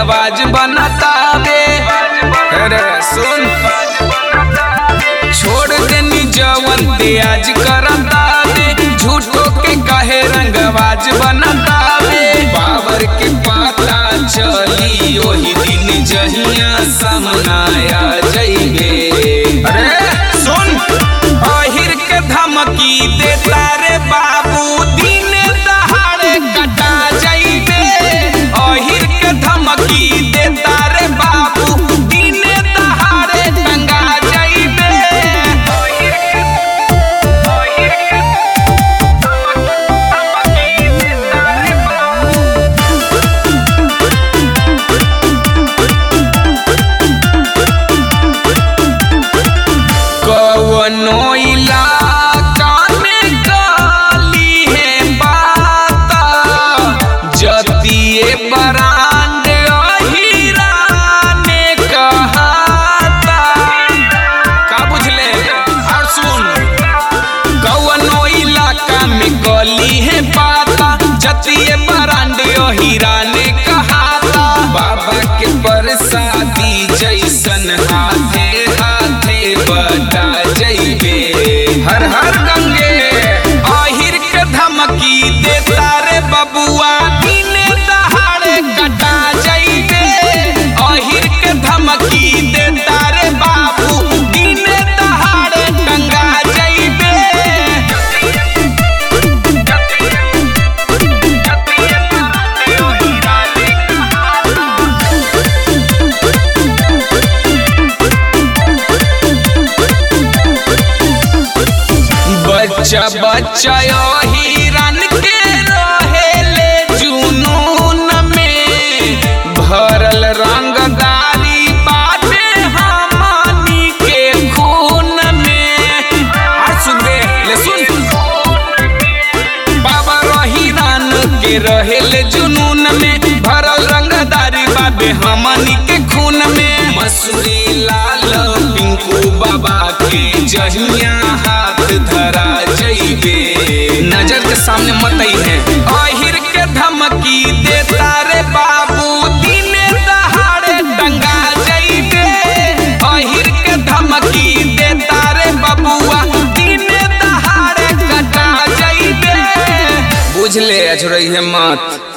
रंगबाज बनतावे अरे सुन छोड़ देनी जवन ते आज करतावे झूठो के कहे रंगबाज बनतावे बाबर के पता चली ओही दिन जहिया सामनाया जइबे अरे सुन अहिर के धमकी देता रे बाबू दिन दहाड़े कटा जइबे अहिर के धमकी देता रे बाबू दिन दहाड़े टंगा जइबे अहिर के अहिर के धमकी देता रे बाबू कवनो इलाका में काली है बाता जतिए बरांड अहिरा ने कहाता का बुझले और सुन कवनो इलाका में गली है पाता जतिए बरांड अहिरा ने कहाता बाबा के बरसाती जैसन हाथे हाथे बटा जइबे हर हर गंगे आहिर के धमकी देता रे बबुआ दिने दहाड़े कटा जइबे आहिर के धमकी देता रे बाबू दिने दहाड़े टंगा जइबे बच्चा बच्चा हिरन के रहेले जुनून में भरल रंगदारी बाटे हमनी के खून में और सुन बे, ले सुन बाबा रहीरान के रहेले जुनून में भरल रंगदारी बाबे हमनी के खून में मसूरी लाल पिंकू बाबा के जहिया हाथ धरा जइबे नजर के सामने मत है अहिर के धमकी देता रे बाबू दिने दहाड़े टंगा जइबे अहिर के धमकी देता रे बबुआ दिने दहाड़े कटा जइबे बुझले अछरई है मत